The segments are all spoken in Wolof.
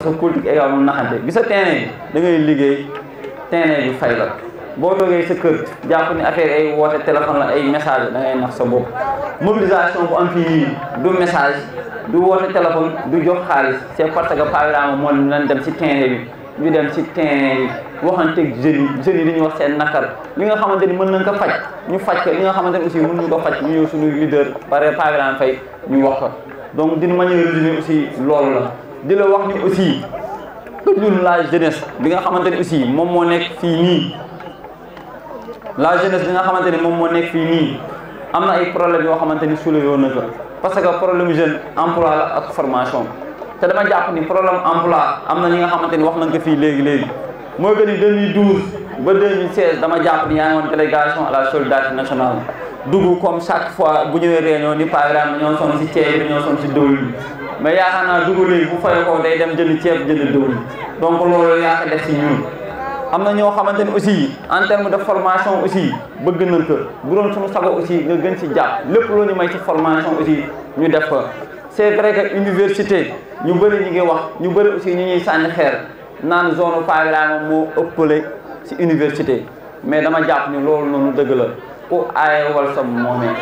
sa politique également naxante bi sa terrain da ngay liggéey terrain bi fay la boo toogee sa kër jàpp ni affaire ay woote téléphone la ay message da ngay nax sa bopp mobilisation bu am fii nii du message du woote téléphone du jox xaalis c'est parce que par exemple moo leen dem ci terrain bi ñu dem ci terrain yi waxanteeg jeunes yi jeunes yi dañuy wax seen nakar li nga xamante ni mën nañ ko faj ñu faj ko li nga xamante ni aussi mën nañu ko faj ñu ñëw suñu leader par par exemple fay ñu wax ko donc d'une manière résumée aussi loolu la di la wax ni aussi que ñun la jeunesse bi nga xamante ni aussi moom moo nekk fii nii la jeunesse bi nga xamante ni moom moo nekk fii nii am na ay problèmes yoo xamante ni soulevé woon na ko parce que problème jeune emploi la ak formation te dama jàpp ni problème emploi am na ñi nga xamante ni wax nañ ko fii léegi léegi mooy que ni 2012 ba 2016 dama jàpp ni yaa ngi woon délégation à la solidarité nationale dugg comme chaque fois bu ñëwee réunion ni par exemple ñoo sonn si ceeb bi ñoo sonn si dëwlin bi mais yaakaar naa dugg léegi bu fay ko day dem jënd ceeb jënd dëwlin donc loolu yaa ko def si ñun am na ñoo xamante ni aussi en terme de formation aussi bëgg nañ ko bu doon suñu sago aussi nga gën si jàpp lépp loo ñu may ci formation aussi ñu def ko c'est vrai que université ñu bëri ñu ngi wax ñu bëri aussi ñu ñuy sànni xeer naan zone Pagrama moo ëppale ci université mais dama jàpp ni loolu noonu dëgg la ku aaye wal sa moomee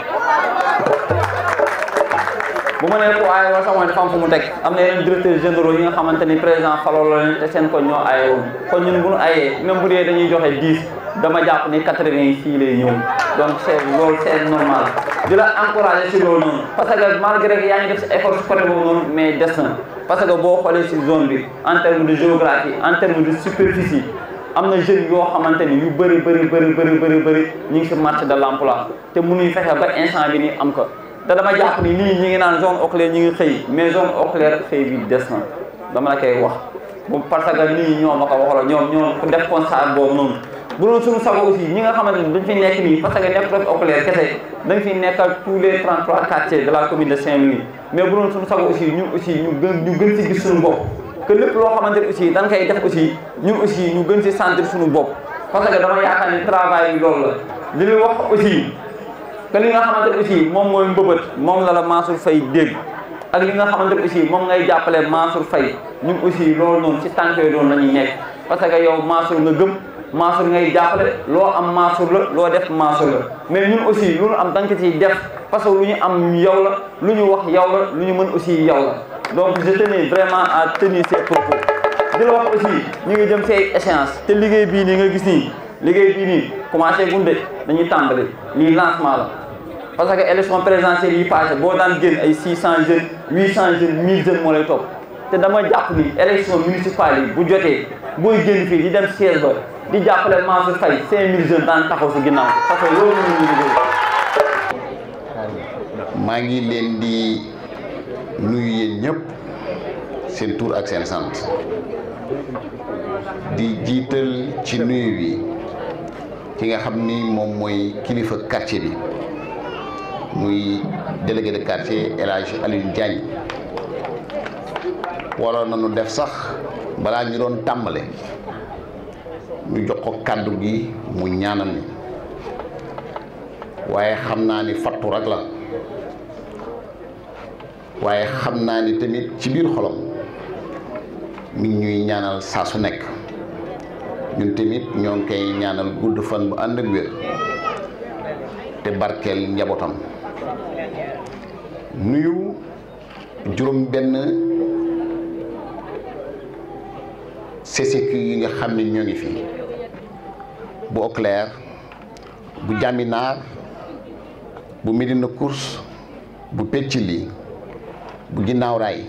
bu ma nee ku aaye wal sa moomee dafa am fu mu teg am na yeneen directeurs généraux yi nga xamante ni président faloo la leen te seen ko ñoo aaye woon kon ñun bu ñu aayee même bu dee dañuy joxe 10 dama jàpp ni 80 yi fii lay ñëw donc c'est loolu c'est normal di la encourager ci loolu noonu parce que malgré que yaa ngi def si effort si côté boobu noonu mais des na parce que boo xoolee si zone bi en terme de géographie en terme de superficie am na jeunes yoo xamante ni yu bëri bëri bëri bëri bëri bëri ñu ngi si marché de l'emploi te mënuñ fexe ba instant bi nii am ko te dama jàpp ni nii ñi ngi naan zone oculaire ñi ngi xëy mais zone oculaire xëy bi des na dama la koy wax bu parce que nii ñoo ma ko waxala ñoom ñoom ku def constat boobu noonu bu doon suñu sago aussi ñi nga xamante ni dañ fi nekk nii parce que nekk rek oculaire kese dañ fi nekkal tous les 33 quartiers de la commune de Saint-Louis mais bu doon suñu sago aussi ñun aussi ñu gën ñu gën ci gis suñu bopp que lépp loo xamante ni aussi dañ koy def aussi ñun aussi ñu gën ci sentir suñu bopp parce que dama yaakaar ni travail yi loolu la li ñu wax aussi que li nga xamante ni aussi moom mooy mbëbët moom la la Mansour Faye dégg ak li nga xamante ni aussi moom ngay jàppale Mansour Faye ñun aussi loolu noonu ci tànk yooyu doon la ñuy nekk parce que yow Mansour nga gëm Mansour ngay jàppale loo am Mansour la loo def Mansour la mais ñun aussi lu ñu am da nga ciy def parce que lu ñu am yow la lu ñu wax yow la lu ñu mën aussi yow la donc je tenais vraiment à tenir ces propos di la wax aussi ñu ngi jëm say échéance te liggéey bii nii nga gis nii liggéey bii nii commencé gunde dañuy tàmbali lii lancement la parce que élection présidentielle yi passé boo daan génn ay 600 jeunes 800 jeunes 1000 jeunes moo lay topp te dama jàpp ni élection municipale yi bu jotee booy génn fii di dem siège ba di jàppale Mansour Faye 5000 jeunes daan taxaw si ginnaaw parce que loolu la ñuy liggéey. maa ngi leen di nuyu yéen ñëpp seen tur ak seen sant di jiital ci nuyu bi ki nga xam ni moom mooy kilifa quartier bi muy délégué de quartier El Hadj Alioune Diagne waroon nañu def sax balaa ñu doon tàmbale ñu jox ko kàddu gi mu ñaanal ni waaye xam naa ni fattu rek la waaye xam naa ni tamit ci biir xolam mi ngi ñuy ñaanal saa su nekk ñun tamit ñoo ngi koy ñaanal gudd fan bu ànd ak wér te barkeel njabootam nuyu juróom benn CCQ yi nga xam ne ñoo ngi fi bu Auclair bu Jaminaar bu Médina Course bu Peccili bu Ginnaaw Raay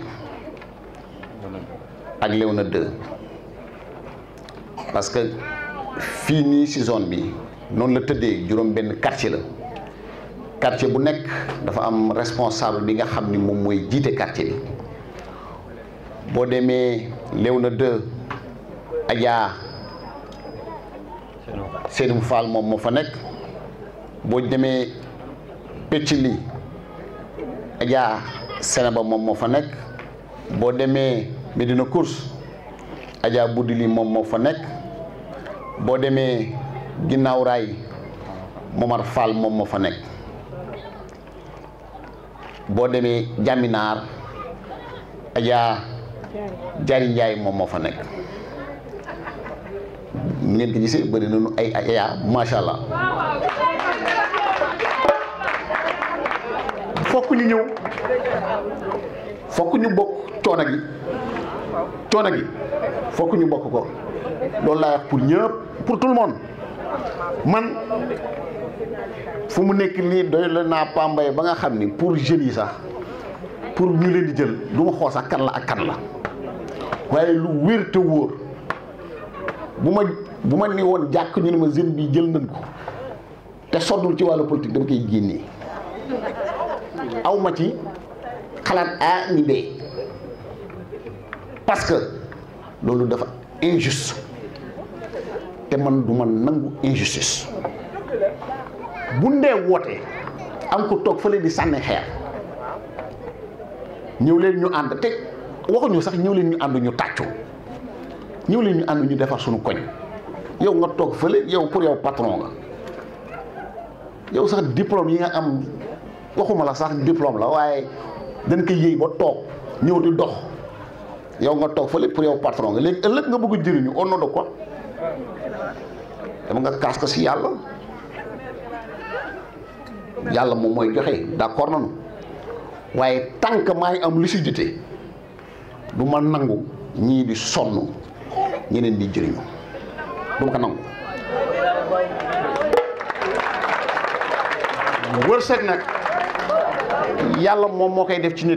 ak Léona 2 parce que fii nii ci zone bi noonu la tëddee juróom benn quartier la quartier bu nekk dafa am responsable bi nga xam ni moom mooy jiite quartier bi boo demee Léona 2 Adja Seydou Fall moom moo fa nekk boo demee Peccili Adja Sénéba moom moo fa nekk boo demee Médina Course Adja Boudili moom moo fa nekk boo demee Ginnaaw Raay Momar Fall moom moo fa nekk boo demee Jaminaar Adja Jari Njaay moom moo fa nekk ni ngeen ko gisee bëri nañu ay ay yaa macha allah fokk ñu ñëw fokk ñu bokk coono gi coono gi fokk ñu bokk ko loolu laa wax pour ñëpp pour tout le monde man fu mu nekk nii doy la naa pambay ba nga xam ni pour jeunes yi sax pour ñu leen di jël du ma xool sax kan la ak kan la waaye lu wér te wóor bu ma bu ma ni woon jàkk ñu ne ma jeune bi jël nañ ko te soddul ci wàllu politique dama koy génnee aw ma ci xalaat A ni B parce que loolu dafa injuste te man du ma nangu injustice bu ndee wootee am ko toog fële di sànni xeer ñëw leen ñu ànd te waxuñu sax ñëw leen ñu ànd ñu tàccu ñëw leen ñu ànd ñu defar suñu koñ yow nga toog fële yow pour yow patron nga yow sax diplôme yi nga am waxuma la sax diplôme la waaye dañ koy yëy ba toog ñëw di dox yow nga toog fële pour yow patron nga léegi ëllëg nga bëgg jëriñu au nom de quoi dama nga kaas ko si yàlla yàlla moom mooy joxe d'accord nañu waaye tant que maa ngi am lucidité du ma nangu ñii di sonn ñeneen di jëriñu du ma ko nangu wërsëg nag yàlla moom moo koy def ci nit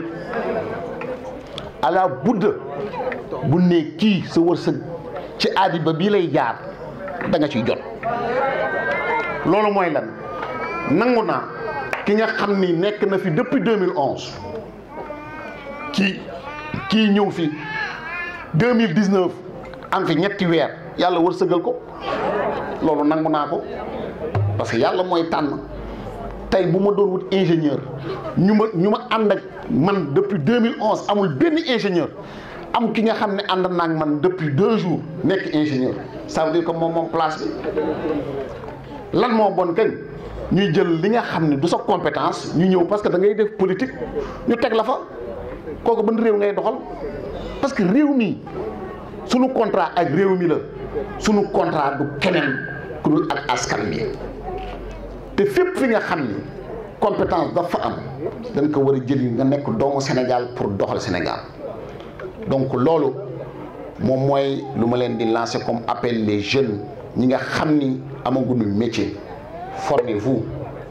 ala budda bu ne kii sa wërsëg ci aadi ba bii lay jaar da nga ciy jot loolu mooy lan nangu naa ki nga xam ni nekk na fi depuis 2011 kii kii ñëw fi 2019 am fi ñetti weer yàlla wërsëgal ko loolu nangu naa ko parce que yàlla mooy tànn tey bu ma doon wut ingénieur ñu ma ñu ma ànd ak man depuis 2011 amul benn ingénieur am ki nga xam ne ànd naa ak man depuis deux jours nekk ingénieur ça veut dire que moom moom place bi lan moo bon kañ ñuy jël li nga xam ne du sa compétence ñu ñëw parce que da ngay def politique ñu teg la fa kooku ban réew ngay doxal parce que réew mi sunu contrat ak réew mi la sunu contrat du keneen ku dul ak askan bi te fépp fi nga xam ni compétence dafa am dañ ko war a jëli nga nekk doomu Sénégal pour doxal Sénégal donc loolu moom mooy lu ma leen di lancer comme appel les jeunes ñi nga xam ni amaguñu métier formez-vous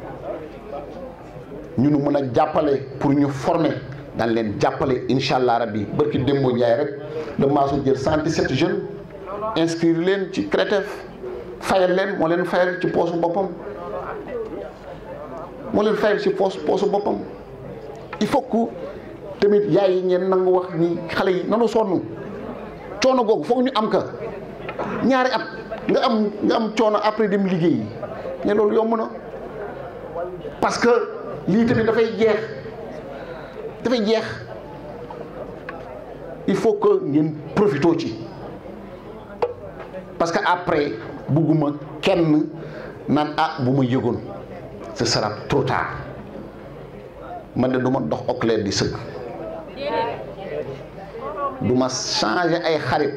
ñu nu mën a jàppale pour ñu former dañ leen jàppale incha allah rabbi barki démbo Ndiaye rek le maasu jël 117 jeunes inscrire leen ci CRETEF fayal leen moo leen fayal ci poosu boppam moo leen fayal ci poos poosu boppam il faut que tamit yaay yi ngeen nangu wax ni xale yi nanu sonn coono googu foog ñu am ka ñaari at nga am nga am coono après dem liggéey yi mais loolu yomb na parce que lii tamit dafay jeex dafay jeex il faut que ngeen profitoo ci parce que après bugguma kenn naan ah bu ma yëgoon ce sera trop tard man de du ma dox oclair di sëgg du ma changer ay xarit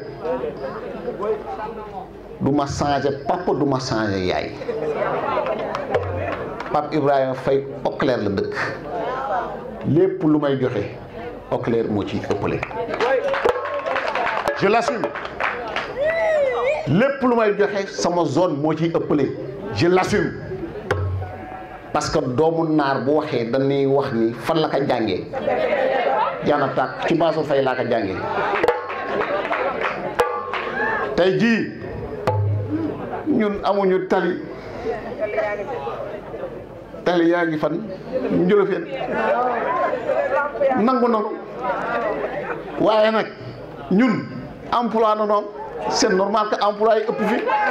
du ma changer papa du ma changer yaay Pape Ibrahima Faye oclair la dëkk lépp lu may joxe oclair moo ci ëppale je l'assume lépp lu may joxe sama zone moo ciy ëppale je l'assume parce que doomu naar bu waxee dañuy wax ni fan la ko jàngee jaana tàkk ci Mansour Faye laa ko jàngee tey jii ñun amuñu tali tali yaa ngi fan njëlofeen nangu nanu waaye nag ñun emploi na noonu c'est normal que emploi yi ëpp fi